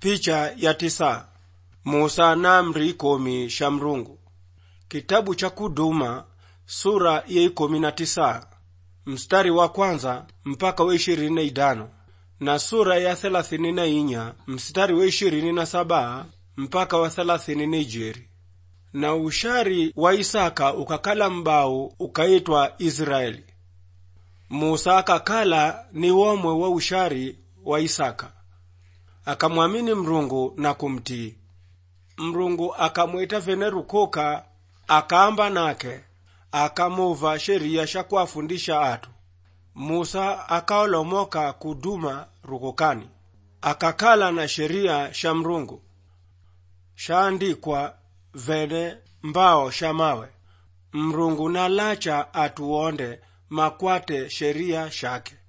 Picha ya tisa. Musa na amri ikomi sha Mrungu. Kitabu cha Kuduma sura ya ikomi na tisa mstari wa kwanza mpaka wa ishirini na idano na sura ya thelathini na inya mstari wa ishirini na saba mpaka wa thelathini na ijeri na ushari wa Isaka ukakala mbau ukaitwa Israeli. Musa akakala ni womwe wa ushari wa Isaka, akamwamini Mrungu na kumtii. Mrungu akamwita vene rukoka, akaamba nake, akamuva sheria sha kuwafundisha atu. Musa akaolomoka kuduma rukokani, akakala na sheria sha Mrungu shaandikwa vene mbao sha mawe. Mrungu nalacha atuonde makwate sheria shake.